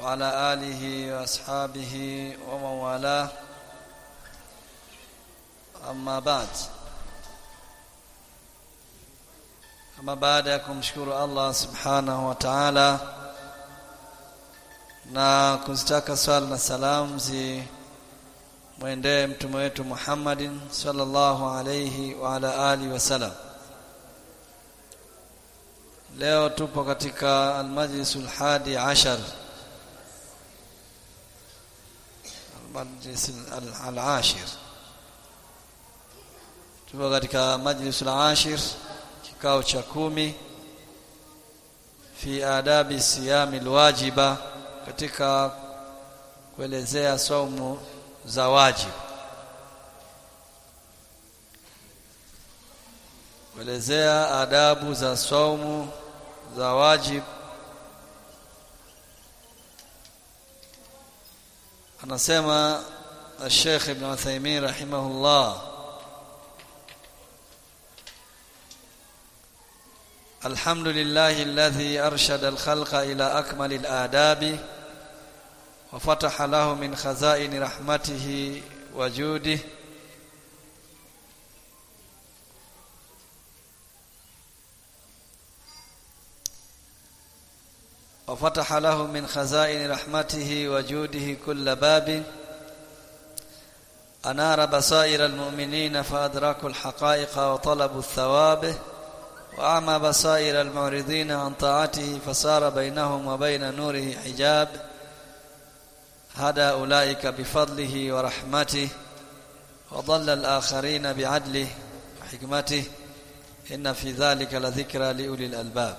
وعلى آله وأصحابه ومن والاه أما بعد أما بعد kumshukuru Allah subhanahu wa ta'ala na kuzitaka swala na salamu zi mwendee mtume wetu Muhammadin sallallahu alayhi wa ala alihi wasallam leo tupo katika almajlisul hadi ashar almajlis al-ashir tupo katika majlisul ashir kikao cha kumi fi adabi siyami alwajiba katika kuelezea saumu za wajibu kuelezea adabu za saumu za wajib anasema الشيخ ابن عثيمين رحمه الله الحمد لله الذي أرشد الخلق إلى أكمل الآداب وفتح له من خزائن رحمته وجوده وفتح له من خزائن رحمته وجوده كل باب أنار بصائر المؤمنين فأدركوا الحقائق وطلبوا الثواب وأعمى بصائر المعرضين عن طاعته فصار بينهم وبين نوره حجاب هدى أولئك بفضله ورحمته وضل الآخرين بعدله وحكمته إن في ذلك لذكرى لأولي الألباب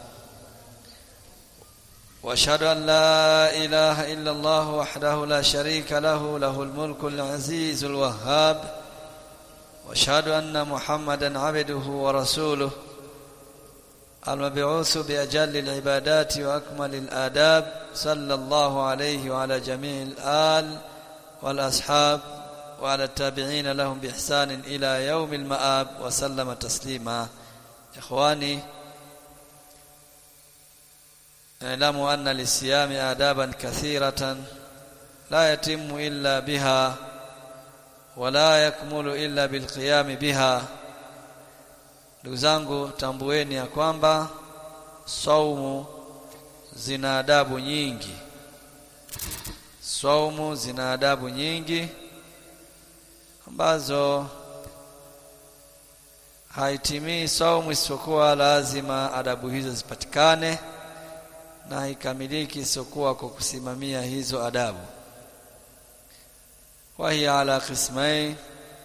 واشهد ان لا اله الا الله وحده لا شريك له له الملك العزيز الوهاب واشهد ان محمدا عبده ورسوله المبعوث باجل العبادات واكمل الاداب صلى الله عليه وعلى جميع الآل والاصحاب وعلى التابعين لهم باحسان الى يوم المآب وسلم تسليما اخواني اعلموا أن للصيام آدابا كثيرة لا يتم إلا بها ولا يكمل إلا بالقيام بها ndugu zangu tambueni ya kwamba saumu zina adabu nyingi saumu zina adabu nyingi ambazo haitimii saumu isipokuwa lazima adabu hizo zipatikane na haikamiliki isiyokuwa kwa kusimamia hizo adabu wahiya ala qismain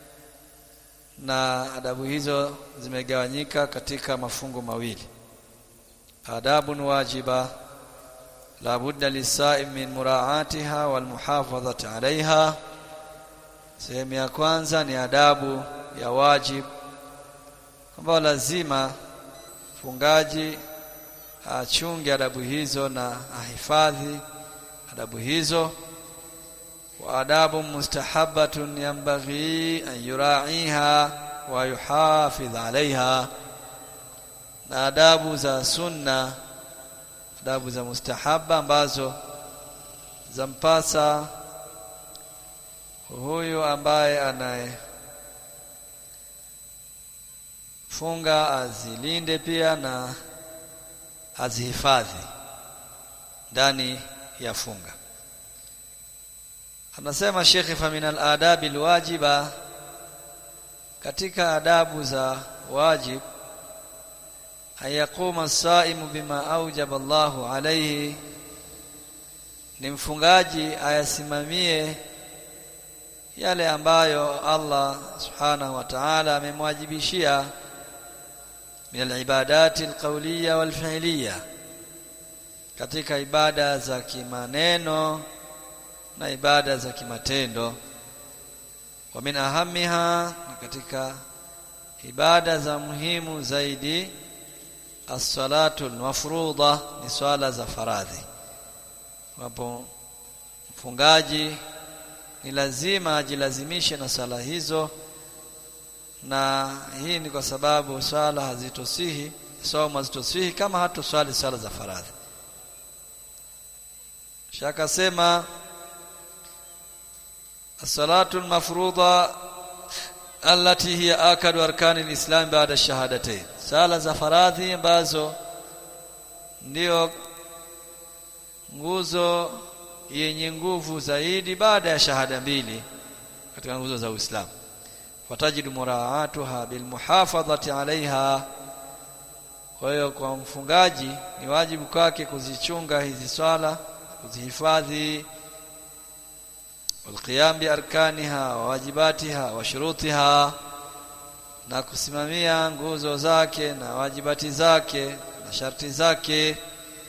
na adabu hizo zimegawanyika katika mafungu mawili adabun wajiba la budda lisaim min muraatiha wal muhafadhati alaiha sehemu ya kwanza ni adabu ya wajib ambayo lazima fungaji achunge adabu hizo na ahifadhi adabu hizo wa adabu mustahabbatun yanbaghi an yura'iha wa yuhafidh 'alayha na adabu za sunna adabu za mustahaba ambazo zampasa huyu ambaye anaye funga azilinde pia na azihifadhi ndani ya funga anasema Sheikh famin al-adab al-wajiba katika adabu za wajib ayakuma as-saimu bima aujaba Allahu alayhi ni mfungaji ayasimamie yale ambayo Allah subhanahu wa ta'ala amemwajibishia min alibadati alqawliya walfi'liya katika ibada za kimaneno na ibada za kimatendo wa min ahamiha katika ibada za muhimu zaidi as-salatu al-mafruḍa ni swala za faradhi wapo mfungaji ni lazima ajilazimishe na sala hizo na hii ni kwa sababu swala hazitosihi somo hazitosihi kama hatoswali swala za faradhi shakasema as-salatu al-mafruḍa allati hiya akadu arkani al-islam baada ash-shahadatayn sala za faradhi ambazo ndio nguzo yenye nguvu zaidi baada ya shahada mbili katika nguzo za Uislamu watajidu muraatuha bilmuhafadhati alaiha kwa hiyo kwa mfungaji ni wajibu kwake kuzichunga hizi swala kuzihifadhi walqiyam biarkaniha wa wajibatiha wa shurutiha na kusimamia nguzo zake na wajibati zake na sharti zake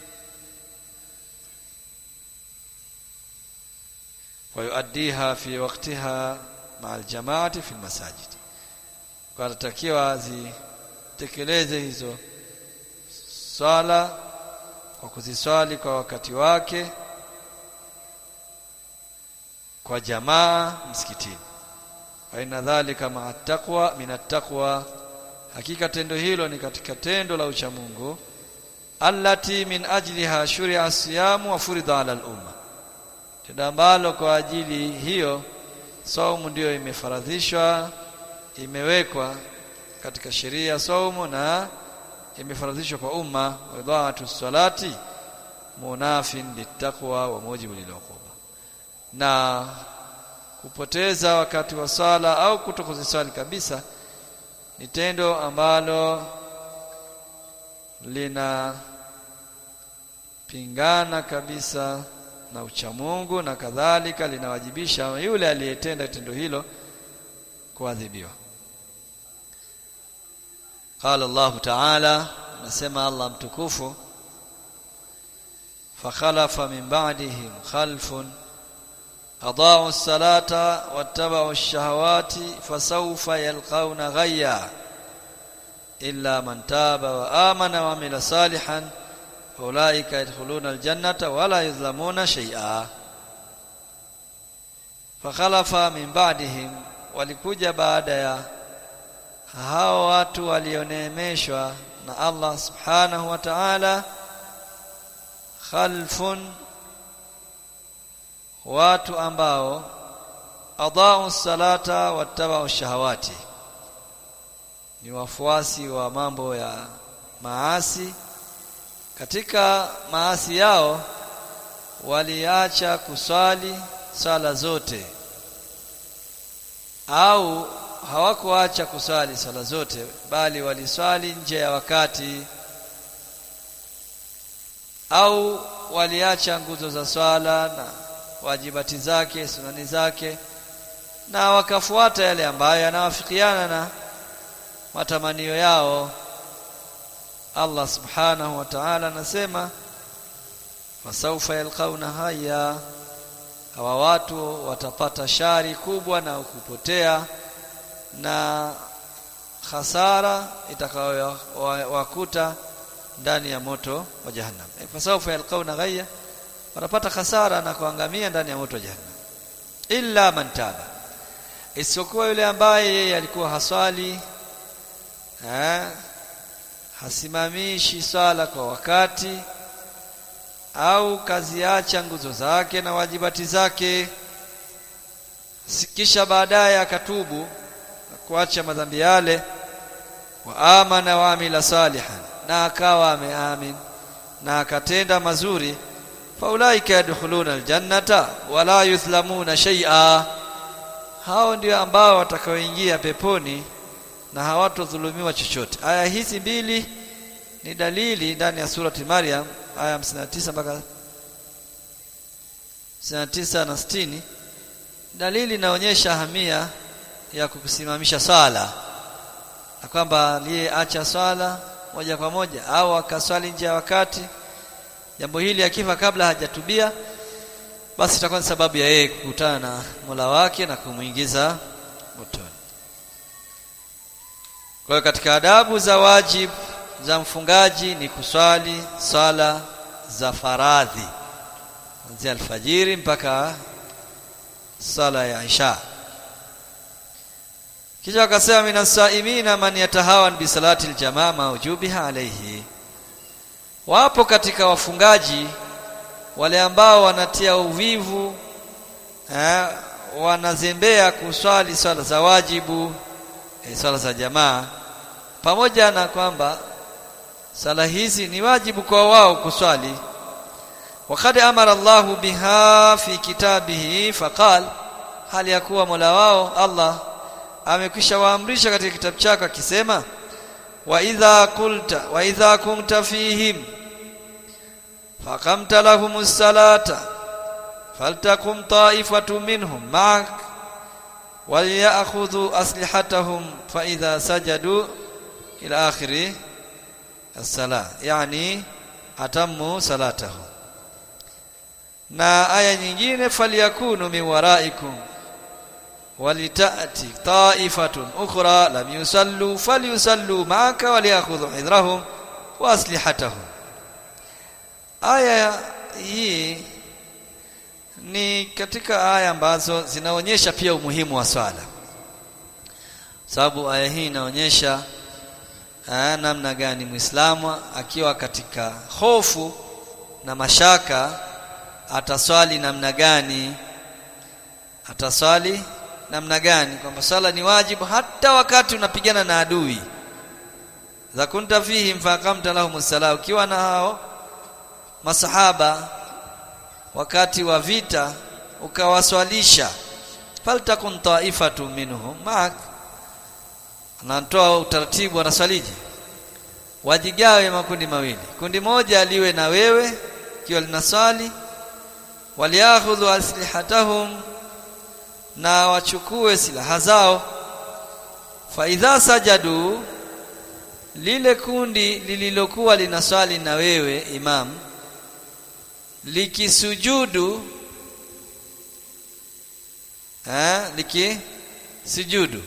ويؤديها في وقتها مع الجماعه في المساجد kwa takiwa azitekeleze hizo swala kwa kuziswali kwa wakati wake kwa jamaa msikitini wa inna dhalika ma'a taqwa min at-taqwa hakika tendo hilo ni katika tendo la uchamungu allati min ajliha shuri'a siyamu wa furida 'ala al-umma tendo ambalo kwa ajili hiyo saumu ndiyo imefaradhishwa imewekwa katika sheria saumu na imefaradhishwa kwa umma wadhaatu salati munafin litaqwa wa mujibu liluquba na kupoteza wakati wa sala au kutokuziswali kabisa ni tendo ambalo lina pingana kabisa na uchamungu na kadhalika linawajibisha yule aliyetenda tendo hilo kuadhibiwa قال الله تعالى نسمع الله متكوف فخلف من بعدهم خلف أضاعوا الصلاة واتبعوا الشهوات فسوف يلقون غيا إلا من تاب وآمن وعمل صالحا أولئك يدخلون الجنة ولا يظلمون شيئا فخلف من بعدهم walikuja baada ya hao watu walioneemeshwa na Allah subhanahu wa ta'ala khalfun watu ambao adau salata wattabau shahawati ni wafuasi wa mambo ya maasi katika maasi yao waliacha kuswali sala zote au hawakuacha kuswali sala zote bali waliswali nje ya wakati au waliacha nguzo za swala na wajibati zake sunani zake na wakafuata yale ambayo yanawafikiana na matamanio yao Allah subhanahu wa ta'ala anasema fasaufa yalqauna haya hawa watu watapata shari kubwa na kupotea na hasara itakayowakuta ndani ya moto wa jahannam fasaufa yalqauna ghayya watapata hasara na kuangamia ndani ya moto wa jahannam illa man taba isipokuwa yule ambaye yeye alikuwa haswali eh hasimamishi swala kwa wakati au kaziacha nguzo zake na wajibati zake kisha baadaye akatubu na kuacha madhambi yale wa amana wa amila salihan na akawa ameamin na akatenda mazuri faulaika yadkhuluna aljannata wala yuthlamuna shay'a hao ndio ambao watakaoingia peponi na hawatodhulumiwa chochote aya hizi mbili ni dalili ndani ya surati Maryam aya 59 mpaka 59 na 60 dalili inaonyesha hamia ya kukusimamisha swala na kwamba aliyeacha swala moja kwa moja au akaswali nje ya wakati jambo hili akifa kabla hajatubia basi itakuwa ni sababu ya yeye kukutana na Mola wake na kumuingiza motoni kwa hiyo katika adabu za wajib za mfungaji ni kuswali sala za faradhi kuanzia alfajiri mpaka sala ya isha kisha akasema minasaimina man yatahawan bi salati aljamaa maujubiha alayhi wapo katika wafungaji wale ambao wanatia uvivu eh, wanazembea kuswali swala za wajibu eh, swala za jamaa pamoja na kwamba sala hizi ni wajibu kwa wao kuswali wakad amara Allahu biha fi kitabihi faqal hali ya kuwa Mola wao Allah amekwisha waamrisha katika kitabu chake akisema wa idha qulta wa idha kunta fihim faqamta lahumus salata faltakum ta'ifatu minhum ma'ak وليأخذوا أسلحتهم فإذا سجدوا إلى آخر الصلاة يعني أتموا صلاتهم na aya nyingine falyakunu min waraikum walitati ta'ifatun ukhra lam yusallu falyusallu ma'aka waliakhudhu hidrahum wa aslihatahum aya hii ni katika aya ambazo zinaonyesha pia umuhimu wa swala sababu aya hii inaonyesha namna gani Muislamu akiwa katika hofu na mashaka ataswali namna gani ataswali namna gani kwamba swala ni wajibu hata wakati unapigana na adui za kunta fihim faqamta lahum sala ukiwa na hao masahaba wakati wa vita ukawaswalisha faltakun taifatu minhum ma'ak anatoa utaratibu anaswalije wajigawe makundi mawili kundi moja liwe na wewe kiwa linaswali waliakhudhu aslihatahum na wachukue silaha zao fa idha sajadu lile kundi lililokuwa linaswali na wewe imam likisujudu eh likisujudu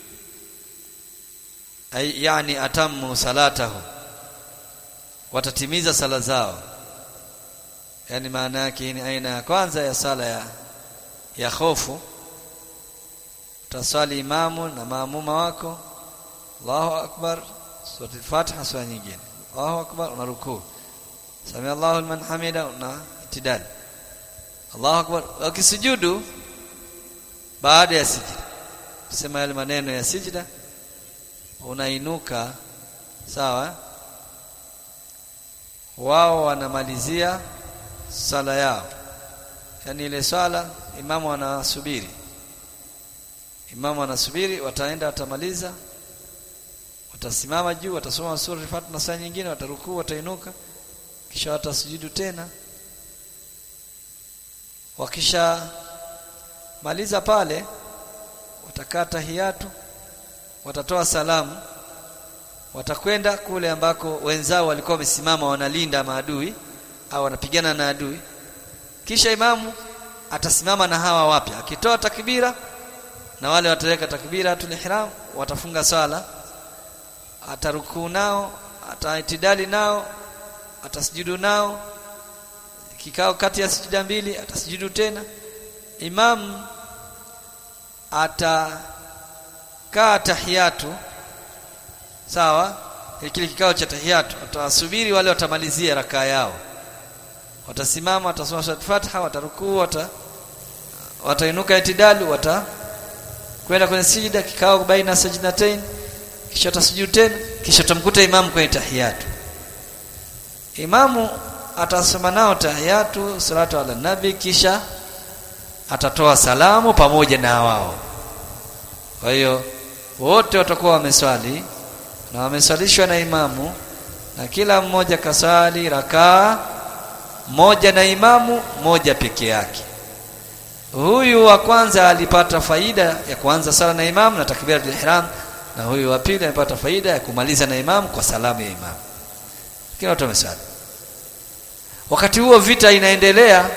ay yani atammu salatahu watatimiza sala zao yani maana yake ni aina ya kwanza ya sala ya ya hofu utaswali imamu na maamuma wako Allahu akbar sura al-Fatiha sura nyingine Allahu akbar unarukuu Sami Allahu liman hamida una itidal Allahu akbar ukisujudu baada ya sijida sema yale maneno ya sijida unainuka sawa wao wanamalizia sala yao yani ile swala imamu anasubiri imamu anasubiri wataenda watamaliza watasimama juu watasoma sura al-Fatiha na saa nyingine watarukuu watainuka kisha watasujudu tena wakisha maliza pale watakaa tahiyatu watatoa salamu watakwenda kule ambako wenzao walikuwa wamesimama wanalinda maadui au wanapigana na adui kisha imamu atasimama na hawa wapya akitoa takbira na wale wataweka takbira ihram watafunga swala atarukuu nao ataitidali nao atasujudu nao kikao kati ya sijida mbili atasujudu tena imam atakaa tahiyatu sawa kile kikao cha tahiyatu atawasubiri wale watamalizia rakaa yao watasimama watasoma sura Fatiha watarukuu wata watainuka itidalu wata kwenda kwenye sijida kikao baina sajdatain kisha atasujudu tena kisha tamkuta imamu kwenye tahiyatu imamu atasoma nao tahiyatu salatu ala nabi kisha atatoa salamu pamoja na wao kwa hiyo wote watakuwa wameswali na wameswalishwa na imamu na kila mmoja kaswali rakaa moja na imamu moja peke yake huyu wa kwanza alipata faida ya kuanza sala na imamu na takbiratul ihram na huyu wa pili alipata faida ya kumaliza na imamu kwa salamu ya imamu kila watu wameswali wakati huo vita inaendelea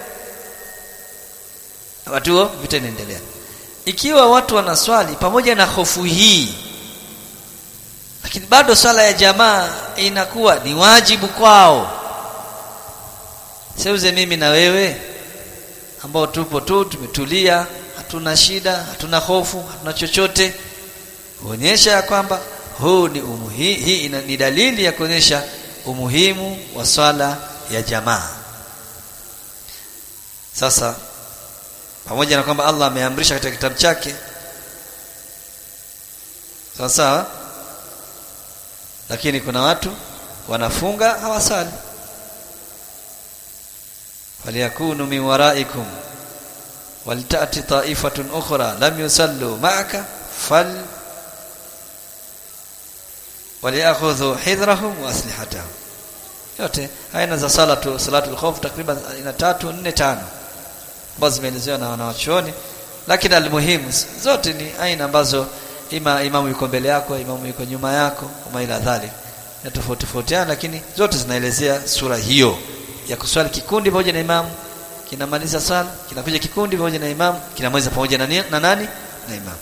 wakati huo vita inaendelea ikiwa watu wanaswali pamoja na hofu hii lakini bado swala ya jamaa inakuwa ni wajibu kwao seuze mimi na wewe ambao tupo tu tumetulia hatuna shida hatuna hofu hatuna chochote kuonyesha ya kwamba huu ni umuhi, hii ni dalili ya kuonyesha umuhimu wa swala ya jamaa sasa pamoja na kwamba Allah ameamrisha katika kitabu chake sawa sawa lakini kuna watu wanafunga hawasali faliyakunu min waraikum waltati ta'ifatun ukhra lam yusallu ma'aka fal waliakhudhu hidrahum wa aslihatahum yote aina za salatu salatul khawf takriban aina tatu nne tano ambazo zimeelezewa na wanawachuoni lakini almuhimu zote ni aina ambazo ima imamu yuko mbele yako imamu yuko nyuma yako kama ila dhalik na tofauti tofautiana lakini zote zinaelezea sura hiyo ya kuswali kikundi pamoja na imamu kinamaliza sala kinakuja kikundi pamoja na imamu kinamaliza pamoja na, na nani na imamu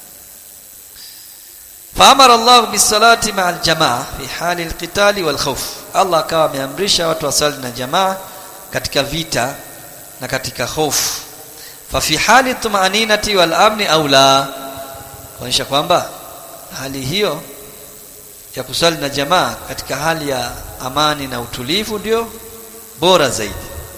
faamara Allah bisalati ma'a aljamaa fi hali alqitali walkhawf Allah akawa ameamrisha watu wasali na jamaa katika vita na katika hofu fa fi hali tumaninati wal amni au la kuonyesha kwamba hali hiyo ya kusali na jamaa katika hali ya amani na utulivu ndio bora zaidi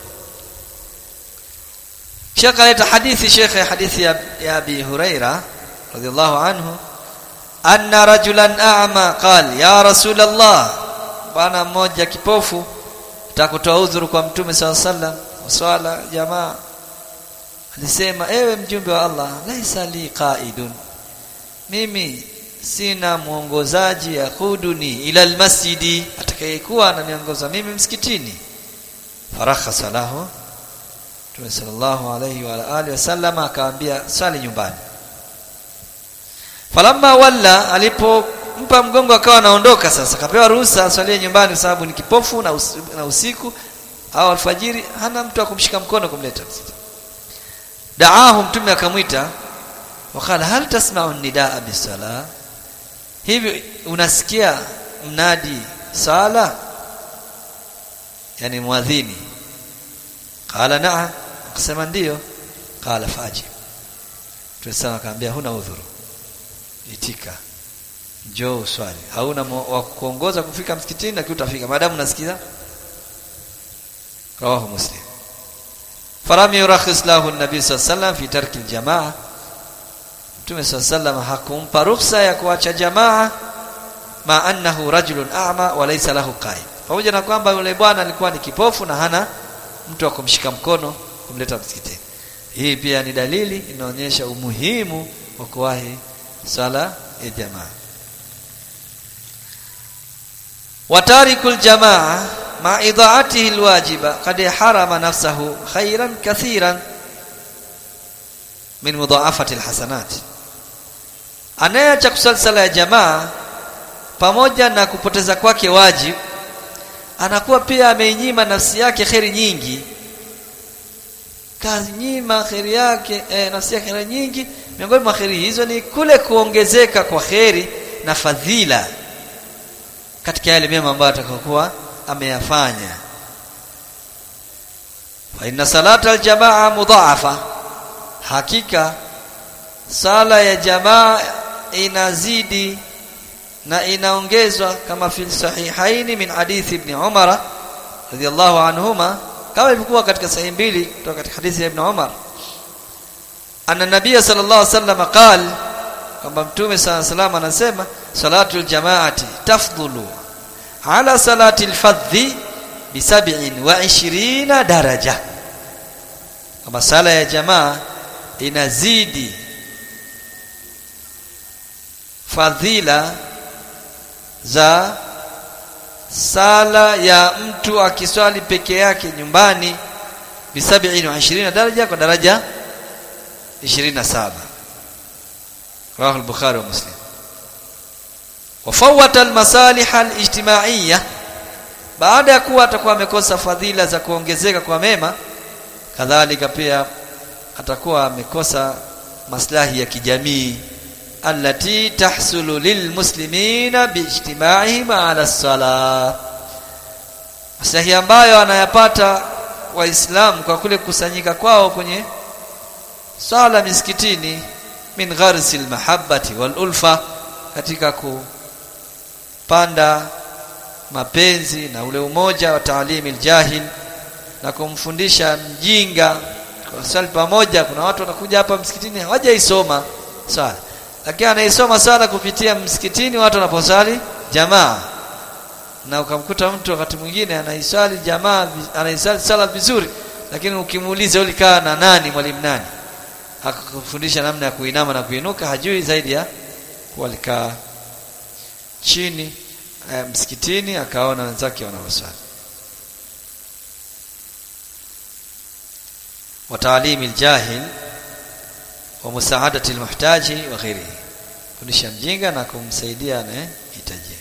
Sheikh aleta hadithi Sheikh hadithi ya, ya Abi Huraira radhiallahu anhu anna rajulan a'ma qal ya rasulullah bwana mmoja kipofu takutoa udhuru kwa mtume saw sallam swala jamaa alisema ewe mjumbe wa Allah laisa li qaidun mimi sina mwongozaji yakuduni ila almasjidi atakayekuwa ananiongoza mimi msikitini farakhasa lahu Mtume sallallahu alayhi wa alihi wasallam akaambia sali nyumbani falamma walla alipompa mgongo akawa anaondoka sasa akapewa ruhusa aswalie nyumbani sababu ni kipofu na, us, na usiku au alfajiri hana mtu akumshika mkono kumleta daahu mtume akamwita wakala hal tasma'u nidaa bisala hivi unasikia mnadi sala yani muadhini qala na'a akasema ndio qala faji tunasema akamwambia huna udhuru itika njoo uswali hauna wa kuongoza kufika msikitini na utafika maadamu unasikiza rawahu muslim faram yurakhis lahu an-nabi sallallahu alayhi wasallam fi tarki al-jamaa Mtume sallallahu hakumpa ruhusa ya kuacha jamaa ma annahu rajulun a'ma wa laysa lahu qaid pamoja na kwamba yule bwana alikuwa ni kipofu na hana mtu wa kumshika mkono kumleta msikitini hii pia ni dalili inaonyesha umuhimu wa kuwahi sala ya jamaa watarikul jamaa ma idhaatihi alwajiba qad harama nafsahu khairan kathiran min mudhaafati alhasanat anayeacha kusali sala ya jamaa pamoja na kupoteza kwake wajib anakuwa pia ameinyima nafsi yake kheri nyingi kanyima kheri yake eh, nafsi yake kheri nyingi miongoni mwa kheri hizo ni kule kuongezeka kwa kheri na fadhila katika yale mema ambayo atakayokuwa ameyafanya fa inna salata aljamaa mudhaafa hakika sala ya jamaa inazidi na inaongezwa kama fi sahihaini min hadithi ibn Umar radiyallahu anhuma kama ilivyokuwa katika sahihi mbili kutoka katika hadithi ya ibn Umar anna nabiy sallallahu alaihi wasallam qala kwamba mtume sallallahu alaihi wasallam anasema salatul jamaati tafdhulu ala salati alfadhi bi 27 daraja kama sala ya jamaa inazidi fadhila za sala ya mtu akiswali peke yake nyumbani bi 27 daraja kwa daraja 27 رواه البخاري ومسلم وفوت المصالح الاجتماعيه baada ya kuwa atakuwa amekosa fadhila za kuongezeka kwa mema kadhalika pia atakuwa amekosa maslahi ya kijamii allati tahsulu lilmuslimina biijtimaihim ala salah maslahi ambayo anayapata waislamu kwa kule kusanyika kwao kwenye sala misikitini min gharsi almahabbati wal ulfa katika kupanda mapenzi na ule umoja wa taalimi aljahil na kumfundisha mjinga swali pamoja kuna watu wanakuja hapa msikitini hawajaisoma swala lakini anaisoma swala kupitia msikitini watu wanaposali jamaa na ukamkuta mtu wakati mwingine anaiswali jamaa anaiswali sala vizuri lakini ukimuuliza ulikaa na nani mwalimu nani akakufundisha namna ya kuinama na kuinuka hajui zaidi ya kuwa alikaa chini eh, msikitini akaona wenzake wanaoswali wa taalimi aljahil wa musaadati almuhtaji wa ghairihi kundisha mjinga na kumsaidia anayehitaji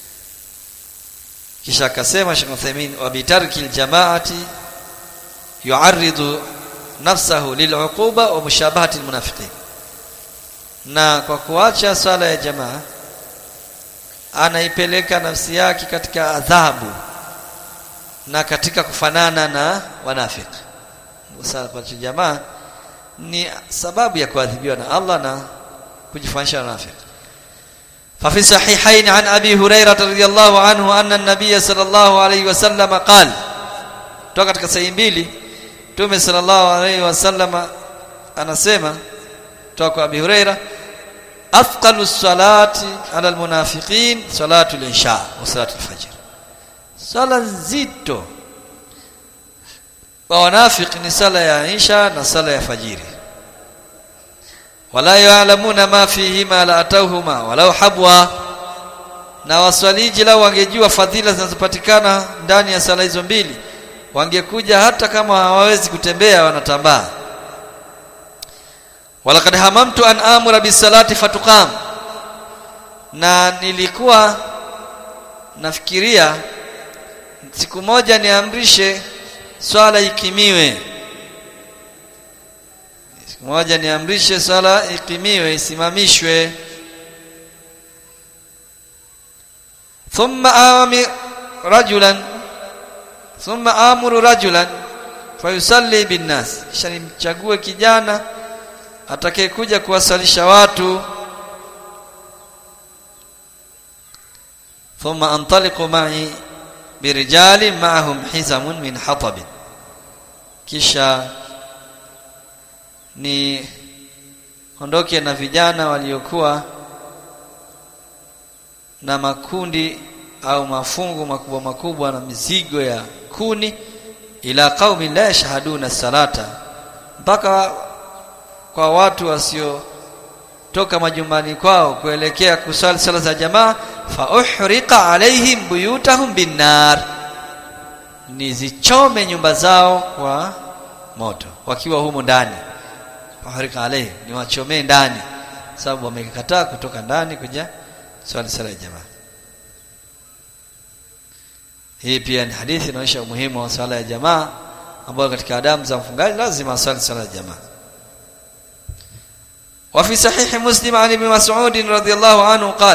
kisha akasema Sheikh Uthaymeen wa bitarki aljamaati yu'arridu nafsahu lil'uquba wa mushabahati almunafiqin na kwa kuacha swala ya jamaa anaipeleka nafsi yake katika adhabu na katika kufanana na wanafiki sala kwa jamaa ni sababu ya kuadhibiwa na Allah na kujifanisha na wanafiki ففي الصحيحين عن أبي هريرة رضي الله عنه أن النبي صلى الله عليه وسلم قال toka katika sahihi mbili Mtume sallallahu alaihi wasallam anasema toka kwa Abi Huraira afqalu salati ala almunafiqin salatu al-isha wa salatu al-fajr sala nzito kwa wanafiki ni sala ya isha na sala ya fajiri wala ya'lamuna ma fihima la atawhuma walau habwa na waswaliji lao wangejua fadhila zinazopatikana ndani ya sala hizo mbili wangekuja hata kama hawawezi kutembea wanatambaa walaqad hamamtu an amura bisalati fatuqam na nilikuwa nafikiria siku moja niamrishe swala ikimiwe siku moja niamrishe swala ikimiwe isimamishwe thumma awami rajulan thumma amuru rajulan fayusalli binnas kisha nimchague kijana atakayekuja kuwasalisha watu thumma antaliqu ma'i birijali ma'ahum hizamun min hatab kisha ni ondoke na vijana waliokuwa na makundi au mafungu makubwa makubwa na mizigo ya kuni ila qaumi la yashhaduna salata mpaka kwa watu wasio toka majumbani kwao kuelekea kusali sala za jamaa fa uhriqa alaihim buyutahum binnar nizichome nyumba zao kwa moto wakiwa humo ndani fahrika alaihim niwachomee ndani sababu wamekataa kutoka ndani kuja swali sala ya jamaa hii pia ni hadithi inaonyesha umuhimu wa swala ya jamaa ambayo katika adamu za mfungaji lazima aswali swala ya jamaa وفي صحيح مسلم عن ابن مسعود رضي الله عنه قال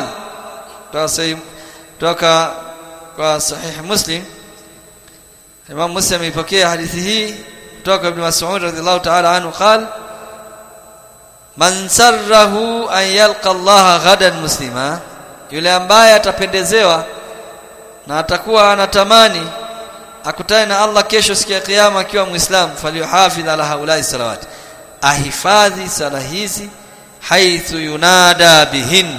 توكا صحيح مسلم Imam Muslim ipokea hadithi hii kutoka Ibn Mas'ud radhiyallahu ta'ala anhu قال Man sarrahu an yalqa Allah ghadan muslima yule ambaye atapendezewa na atakuwa anatamani akutane na Allah kesho siku ya kiyama akiwa muislamu falyuhafidh ala haulai salawat ahifadhi sala hizi haithu yunada bihin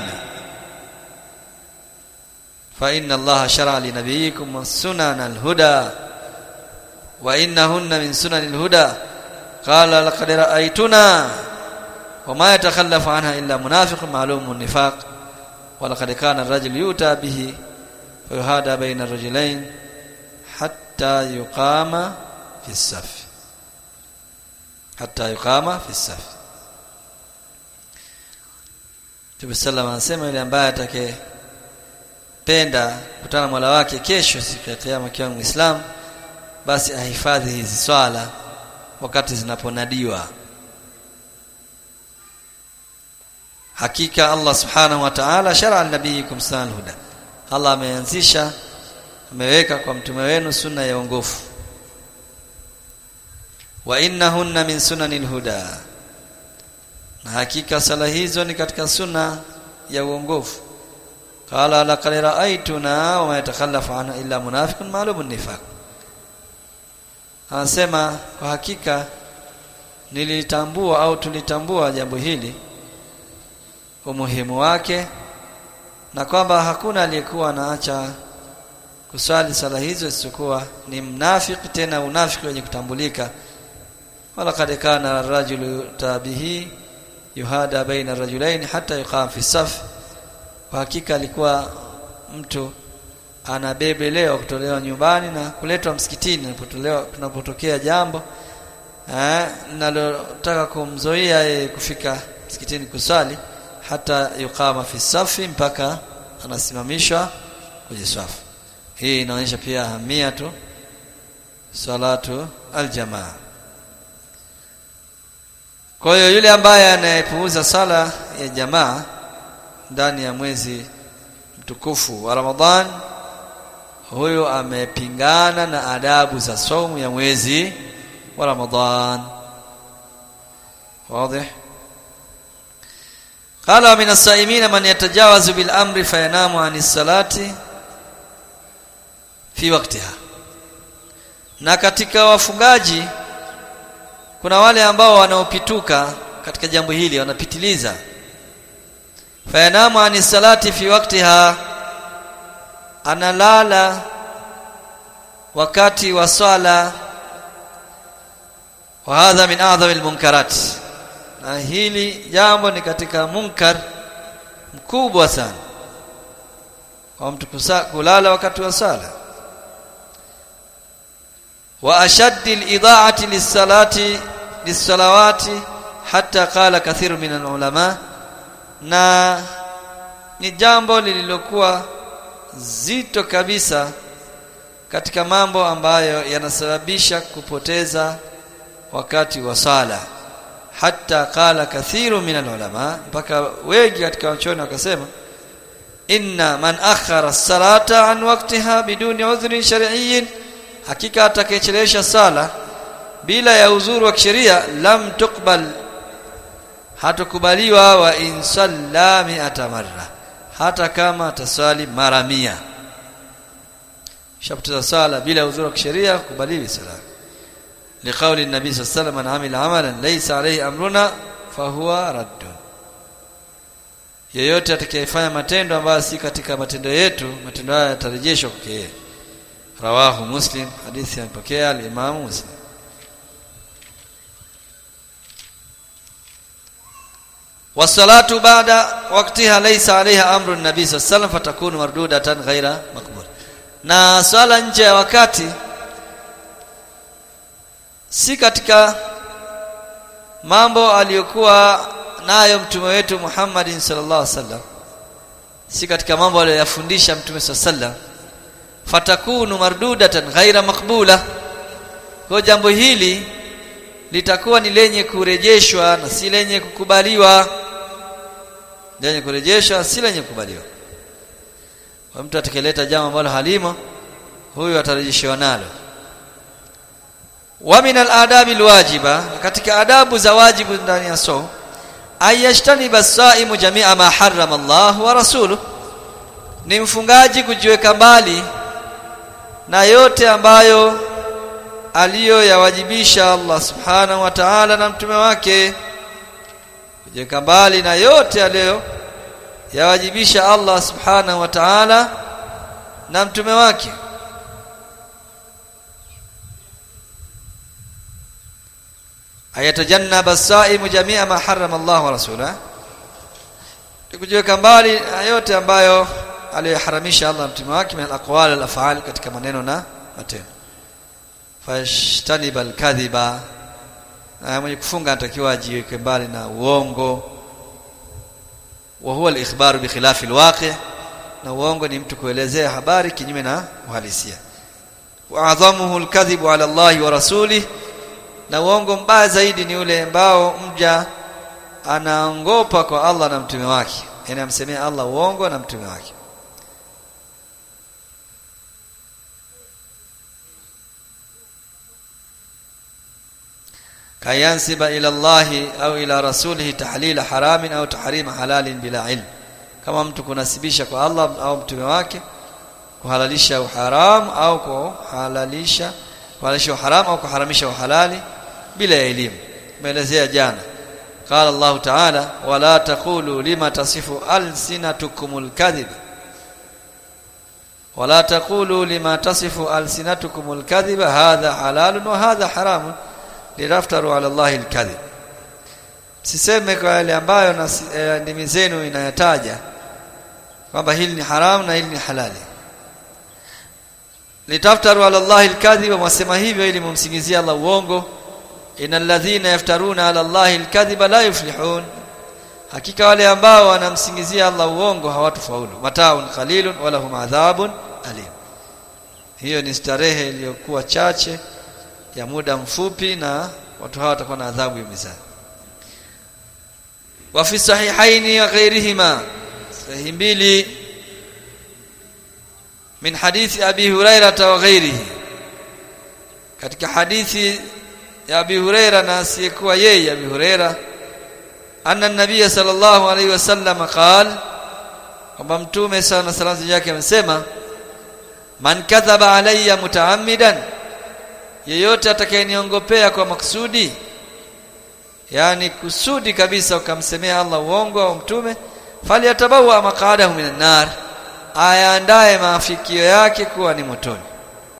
fa inna Allah shara li nabiyikum sunan al-huda wa innahunna min sunan al-huda qala laqad ra'aytuna وما يتخلف عنها إلا منافق معلوم النفاق ولقد كان الرجل يؤتى به فيهادى بين الرجلين حتى يقام في الصف حتى يقام في الصف Mtume sallam anasema yule ambaye atakayependa kutana Mola wake kesho siku ya kiyama akiwa Muislamu basi ahifadhi hizi swala wakati zinaponadiwa hakika Allah subhanahu wa ta'ala shar'a nabiyikum sunnal huda Allah ameanzisha ameweka kwa mtume wenu sunna ya uongofu wa innahunna min sunanil huda na hakika sala hizo ni katika sunna ya uongofu qala laqad ra'aytuna wa ma yatakhallafu anha illa munafiqun ma'lumun nifaq anasema kwa hakika nilitambua au tulitambua jambo hili umuhimu wake na kwamba hakuna aliyekuwa anaacha kuswali sala hizo isipokuwa ni mnafiki tena unafiki wenye kutambulika wala kad kana rajulu tabihi yuhada baina rajulain hata yuqam fi saf kwa hakika alikuwa mtu anabebelewa kutolewa nyumbani na kuletwa msikitini inapotolewa tunapotokea jambo eh nalotaka kumzoea yeye kufika msikitini kusali hata yuqama fi safi mpaka anasimamishwa kwenye safu hii inaonyesha pia hamia tu salatu aljamaa kwa hiyo yule ambaye anayepuuza sala ya jamaa ndani ya mwezi mtukufu wa Ramadhan huyo amepingana na adabu za saumu ya mwezi wa Ramadhan wazi qala min as-saimin man yatajawazu bil amri fayanamu anis salati fi waqtiha na katika wafungaji kuna wale ambao wanaopituka katika jambo hili wanapitiliza fayanamu anis salati fi waqtiha analala wakati wa swala wa hadha min a'dham almunkarat na hili jambo ni katika munkar mkubwa sana kwa mtu kulala wakati wa sala wa ashaddi al-idha'ati lis-salati lis-salawati hatta qala kathiru min al-ulama na ni jambo lililokuwa zito kabisa katika mambo ambayo yanasababisha kupoteza wakati wa sala hata qala kathiru min alulama mpaka wengi katika wachoni wakasema inna man akhara salata an waqtiha biduni udhrin shar'iyyin hakika atakayechelewesha sala bila ya uzuru wa kisheria lam tuqbal hatukubaliwa wa in salla mi'ata marra hata kama ataswali mara mia shapoteza sala bila uzuri wa kisheria kubaliwi sala liqauli nabii sallallahu alayhi wasallam amila amalan laysa alayhi amruna fahuwa raddun yeyote atakayefanya matendo ambayo si katika matendo yetu matendo haya yatarejeshwa kwake yeye rawahu muslim hadithi amepokea al-imam muslim والصلاه بعد وقتها ليس عليها امر النبي صلى الله عليه وسلم فتكون مردوده غير مقبوله na swala nje ya wakati si katika mambo aliyokuwa nayo mtume wetu Muhammad sallallahu alaihi wasallam si katika mambo aliyofundisha mtume sallallahu alaihi wasallam fatakunu mardudatan ghaira maqbula kwa jambo hili litakuwa ni lenye kurejeshwa na si lenye kukubaliwa lenye kurejeshwa si lenye kukubaliwa kwa mtu atakeleta jambo ambalo halimo huyu atarejeshewa nalo wa min al-adabi al-wajiba katika adabu za wajibu ndani ya so ayashtani basaimu jami'a ma harrama Allah wa rasuluhu ni mfungaji kujiweka mbali na yote ambayo aliyoyawajibisha Allah subhanahu wa ta'ala na mtume wake kujiweka mbali na yote aliyo yawajibisha Allah subhanahu wa ta'ala na mtume wake ayatajannaba as-sa'imu jami'a ma harrama Allah wa rasulahu kujiweka mbali na yote ambayo aliyoharamisha Allah mtume wake min al-aqwal al-af'al katika maneno na matendo fashtaniba al-kadhiba mwenye kufunga anatakiwa ajiweke mbali na uongo wa huwa al-ikhbar bi khilafi al-waqi' na uongo ni mtu kuelezea habari kinyume na uhalisia wa adhamuhu al-kadhibu ala Allah wa rasulih na uongo mbaya zaidi ni ule ambao mja anaongopa kwa Allah na mtume wake yani amsemea Allah uongo na mtume wake kayansiba ila Allah au ila rasulihi tahlila haramin au tahrima halalin bila ilm kama mtu kunasibisha kwa Allah au mtume wake kuhalalisha uharam au kuhalalisha kuhalalisha uharam au kuharamisha uhalali bila elimu tumeelezea jana qala Allah ta'ala wala taqulu lima tasifu alsinatukumul kadhib wala taqulu lima tasifu alsinatukumul kadhib hadha halalun wa hadha haramun liraftaru ala Allah alkadhib siseme kwa yale ambayo na e, ndimi zenu inayataja kwamba hili ni haramu na hili ni halali litaftaru ala Allah alkadhib wasema hivyo ili mumsingizie Allah uongo innal ladhina yaftaruna ala Allah alkadhiba la yuflihun hakika wale ambao wanamsingizia Allah uongo hawatufaulu mataun qalilun wala hum adhabun alim hiyo ni starehe iliyokuwa chache ya muda mfupi na watu hawa watakuwa na adhabu ya mizani wa fi sahihaini wa ghairihima sahihi mbili min hadithi abi hurairah wa ghairihi katika hadithi ya abi hurairah na asiyekuwa yeye abi hurairah anna nabiy sallallahu alaihi wasallam qala kwamba mtume sana salamu yake amesema man kadhaba alayya mutaammidan yeyote atakayeniongopea kwa maksudi yani kusudi kabisa ukamsemea Allah uongo au mtume fali atabawa maqadahu minan nar ayaandae maafikio yake kuwa ni motoni